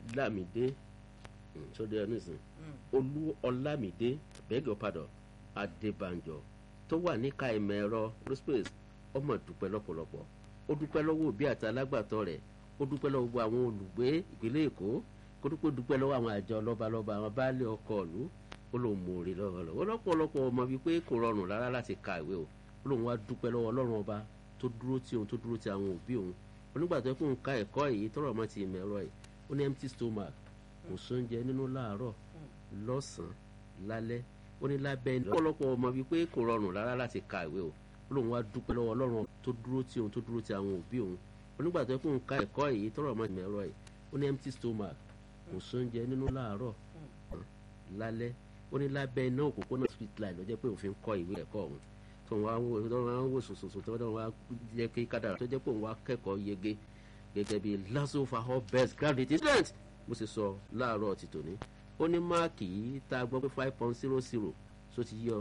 lámìdé sóde ẹnìsìn olú ọlámìdé bẹ́gẹ̀ ọ̀padà adébànjọ tó wà níka ìmọ̀ ẹ̀rọ rospace ọmọ dúpẹ́ lọ́pọ̀lọpọ̀ ó dúpẹ́ lọ́wọ́ òbí àti alágbàtọ́ rẹ̀ ó dúpẹ́ lọ́wọ́ gbogbo àwọn olùgbé ìpínlẹ̀ èkó kó dúpẹ́ dúpẹ́ lọ́wọ́ àwọn àjọ lọ́balọ́ba àwọn baálé ọkọ̀ ìlú ó lóun mú orí lọ́wọ́lọ́wọ́ lọ́pọ̀lọpọ̀ ọmọ bíi pé kò rọrùn rárá láti ka ìwé o ó lóun wá dúpẹ́ lọ́wọ́ ọlọ́run ọba tó dúró tí òun tó dúró tí àwọn òbí òun onígbà tó kún ká ẹ̀kọ́ èyí tọrọ ọmọ ti ìmọ̀ ẹ̀rọ ẹ̀ ó ní empty stomach kò sóúnjẹ nínú láàárọ̀ lọ́sàn-án lálẹ́ ó ní lábẹ́ ẹni lọ́pọ̀lọpọ̀ ọmọ bíi pé kò rọrùn rárá láti ka ìwé o ó lóun wá dúpẹ́ lọ́wọ́ ọlọ́run tó dúró tí òun tó dúró tí àwọn òbí òun onígbà tó kún ká ẹ̀kọ́ èyí tọrọ ọmọ ti ìmọ̀ ẹ̀rọ ẹ̀ ó ní empty stomach kò sóúnjẹ nínú láàárọ̀ lálẹ́ ó ní lábẹ́ iná òpópónà street line ló jẹ́ pé òfin kọ́ ìwé ẹ̀kọ́ òun tó ń wá wò tó ń wá wò sòsòsò tó ń wá jẹ́ kí kádàrà tó jẹ́ pé òun wá kẹ́kọ̀ọ́ yege gẹ́gẹ́ bí lasso fahọ best graduate student mo sì sọ láàárọ̀ ti tòní ó ní máàkì yìí tá a gbọ́ pé five point zero zero so ti yọ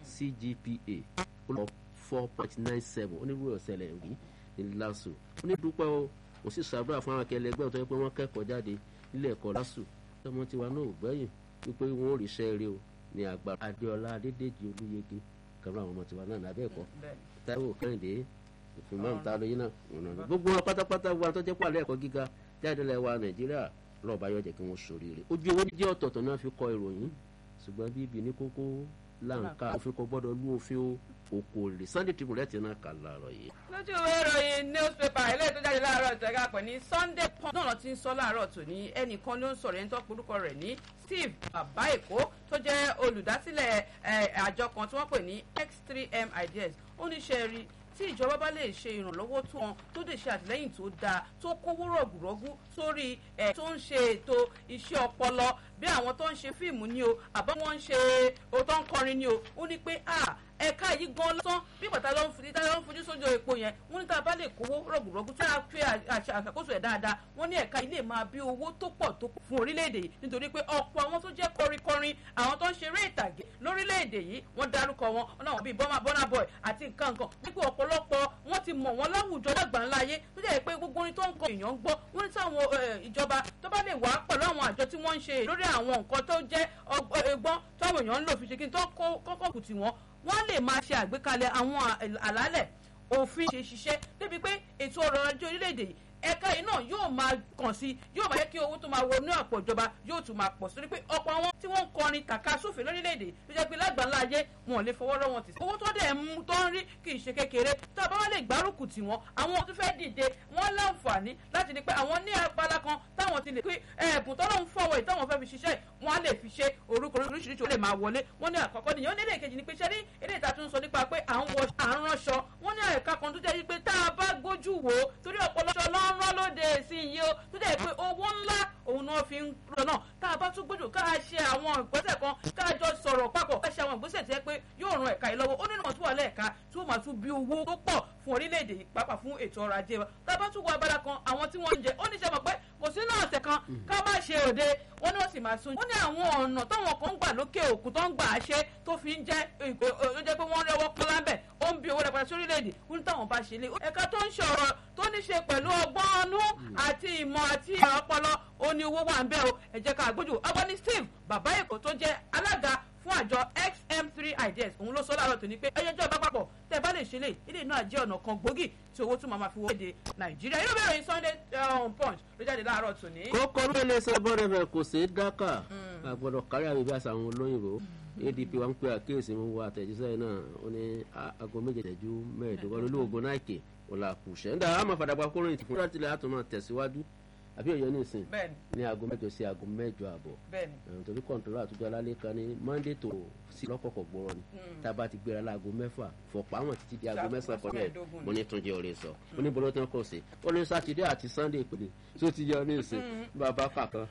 cgpa ó lọ four point nine seven ó ní wúrọ̀ ṣẹlẹ̀ rí ní lasso ó ní dúpẹ́ o mo sì ṣàdúrà fún àwọn akẹ́lẹ́ ẹgbẹ́ tó yẹ pé wọ́n kẹ́kọ̀ọ́ jáde nílé ẹ̀kọ́ lasso tọmọ tiwa náà ò gbẹ́yìn wípé wọn ò ríṣẹ́ rí o ní àgbà adéọlá adédèjì olúyege kan náà àwọn ọmọ tiwa náà lábẹ́ ẹ̀kọ́ táíwò kẹ́hìndé ìfúnmọ́ ta lóyún náà ọ̀nà gbogbo wọn pátápátá wa tó jẹ́ pàlẹ́ ẹ̀kọ́ gíga jáde lẹ́wà nàìjíríà lọ́ọ̀bá yóò jẹ́ kí wọ́n ṣoríire ojú owó jẹ́ ọ̀tọ̀ọ̀tọ̀ náà fi kọ ìròyìn ṣùgbọ́n bíbí ní kókó láǹkà òfin kò gbọ́dọ̀ lú òfin o okòòlè sunday tribune rẹ̀ ti náà kà láàárọ̀ yìí. lójú ìwé ìròyìn newspaper eléyìí tó jáde láàárọ̀ ìtẹ̀gà pẹ̀ ní sunday punch náà ti ń sọ láàárọ̀ tòní ẹnìkan ló ń sọ̀rọ̀ ẹni tó porúkọ rẹ̀ ní steve bàbá èkó tó jẹ́ olùdásílẹ̀ àjọ kan tí wọ́n pè ní x3m ideas ó ní ṣe rí tí ìjọba bá lè ṣe ìrànlọ́wọ́ tó wọn tó lè ṣe àtìlẹ́yìn tó dáa tó kówó rọ̀gùrọ̀gù sórí ẹ̀ tó ń ṣe ètò iṣẹ́ ọpọlọ bí àwọn tó ń ṣe fíìmù ni o àbá wọn ń ṣe o tó ń kọrin ni o ó ní pé a ẹ̀ka yìí gan lọ́sán bí bàtà ló ń fi tá ló ń fojú sójú epo yẹn wọ́n ní tá a bá lè kówó rọ̀gùrọ̀gù tí a fi àṣàkóso ẹ̀ dáadáa wọ́n ní ẹ̀ka ilé máa bí owó tó pọ̀ tó fún orílẹ̀-èdè yìí nítorí pé ọ̀pọ̀ àwọn tó jẹ́ kọrinkọrin àwọn tó ń ṣeré ìtàgé lórílẹ̀-èdè yìí wọ́n dárúkọ wọn náà bíi Burna Boy àti nǹkan nǹkan wípé ọ̀pọ̀lọpọ̀ wọ́n ti mọ̀ wọ́n láwùjọ dàgbà ńlá ayé tó jẹ́ pé gbogbo orin tó ń kọ èèyàn ń gbọ́ wọ́n ní táwọn ìjọba tó bá lè wá pẹ̀lú àwọn àjọ tí wọ́n ń ṣe lórí àwọn nǹkan tó jẹ́ ọgbọ́n táwọn èèyàn ń lò fi ṣe kí n tó kọ́kọ́ kù tì wọ́n wọ́n lè máa ṣe àgbékalẹ̀ àwọn àlálẹ̀ òfin ṣe ṣiṣẹ́ débi pé ètò ọrọ̀ ajé orílẹ̀-èdè yìí ẹ̀ka yìí náà yóò máa kàn sí yóò máa yẹ kí owó tó máa wọnú àpò ìjọba yóò tún máa pọ̀ sí pé ọ̀pọ̀ àwọn tí wọ́n ń kọrin kàkà sófin lórílẹ̀‐èdè ló jẹ́ pé lágbàńlá ayé wọn ò lè fọwọ́ rọ́ wọn tì sí. owó tó dẹ̀ mú tó ń rí kì í ṣe kékeré tá a bá wá lè gbárùkù tì wọ́n àwọn tó fẹ́ dìde wọ́n láǹfààní láti ní pé àwọn ní abala kan táwọn ti lè pé ẹ̀bùn tó lóun fọwọ́ ì táwọn fẹ́ fi ṣiṣẹ́ wọ́n á lè fi ṣe orúkọ oríṣiríṣi ó lè máa wọlé wọ́n ní àkọ́kọ́ nìyẹn ó ní èkejì ni pé ṣẹ́rí eré ìta tó ń sọ nípa pé à ń wọ à ń ránṣọ wọ́n ní ẹ̀ka kan tó jẹ́ pé tá a bá gbójú wò ó torí ọ̀pọ̀lọpọ̀ lọ́rán lóde sí iye ó tó jẹ́ pé owó ńlá òun náà fi ń rọ náà tá a bá tún gbójú ká ṣe àwọn ìgbésẹ̀ kan ká jọ sọ̀rọ̀ papọ̀ ká ṣe àwọn ìgbésẹ̀ tí ẹ pé yóò ran ẹ̀ka yìí lọ́wọ́ ó nínú ọ̀tún wà lẹ́ẹ̀ka tí ó máa tún bí owó tó pọ̀ fún orílẹ̀-èdè yìí pàápàá fún ètò ọrọ̀ ajé wa tá a bá tún wọ abala kan àwọn tí wọ́n ń jẹ ó ní ṣe mọ̀ pé kò sínú ọ̀sẹ̀ kan ká má ṣe òde wọ́n ní wọ́n sì máa sun. wọ́n ní àwọn ọ̀nà táwọn kan ń gbà lókè òkun tó ń gbà á ṣe tó fi ń jẹ́ ó jẹ́ pé wọ́n rẹ́wọ́ pọ́n lábẹ́ ó ń bí owó rẹpẹtẹ sí orílẹ̀-èdè wọ́n ní táwọn bá ṣe lé. ẹ̀ka tó ń ṣọ̀rọ̀ tó ní ṣe pẹ̀lú ọgbọ́n ọnú àti ìmọ̀ àti ọpọlọ ó ní owó wà ń bẹ́ o ẹ jẹ́ ká gbójú ọgbọ́n ní Steve bàbá èkó tó jẹ́ alága fún àjọ xm3 ideas òun ló sọ láàárọ̀ tó ní pé ẹyẹjọ́ bá papọ̀ tẹ́ bá lè ṣe lè ilé náà jẹ́ ọ̀nà kan gbòógì tí owó tún máa fi wọ́n èdè nàìjíríà yóò bẹ̀rẹ̀ sunday punch ló jáde láàárọ̀ tó ní. kókó ló lè sọ bọ́ọ̀rẹ̀ rẹ̀ kò sí dákà àgbọ̀dọ̀ kárí àbíbí àṣà àwọn olóyìnbó adp wa ń pe àkíyèsí mú wa àtẹ̀jíṣẹ́ náà ó ní aago méje tẹ̀jú mẹ́ẹ̀ẹ́dógún olóògùn náìkè ọ̀làkùṣẹ́ ń dà á máa fàdàgbà kóró ìtìfún láti lè àtúmọ̀ tẹ̀síwájú àbí òye ní ìsìn ní aago mẹ́jọ sí aago mẹ́jọ àbọ̀ torí kọńtòrò àtúntò alálẹ kan ní monday tó sí lọkọkọ gbọrọ ni tá a bá ti gbéra láago mẹ́fà fọpọ àwọn títí di aago mẹ́sàn kan náà mo ní túnjẹ orin sọ mo ní bọlọtàn kò sí ó ní sátidé àti sunday ìpele tó ti yọ ní ìsìn bàbá kàkan.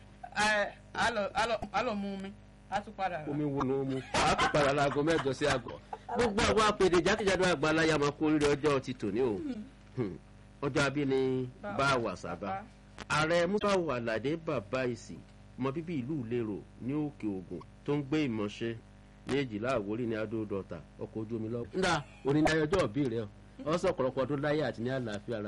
alo mú mi a tún padà rà. omi wo ló mú a tún padà láago mẹ́jọ sí aago gbogbo àwọn apèdè jákèjádò àgbàláyà máa kó oríire ọjọ́ ti tòní o ọjọ́ abíní bá a wà sábà ààrẹ musawu alade bàbá ìsì ọmọ bíbí ìlú ìlérò ní òkè ògùn tó ń gbé ìmọ̀ṣẹ́ ní èjìlá àwórí ní adó dọ́ta ọkọ̀ ojú omi lọ́wọ́. ńdà onídàájọ́ ọjọ́ òbí rẹ̀ ọ sọ ọ̀pọ̀lọpọ̀ ọdún láyé àti ní àlàáfíà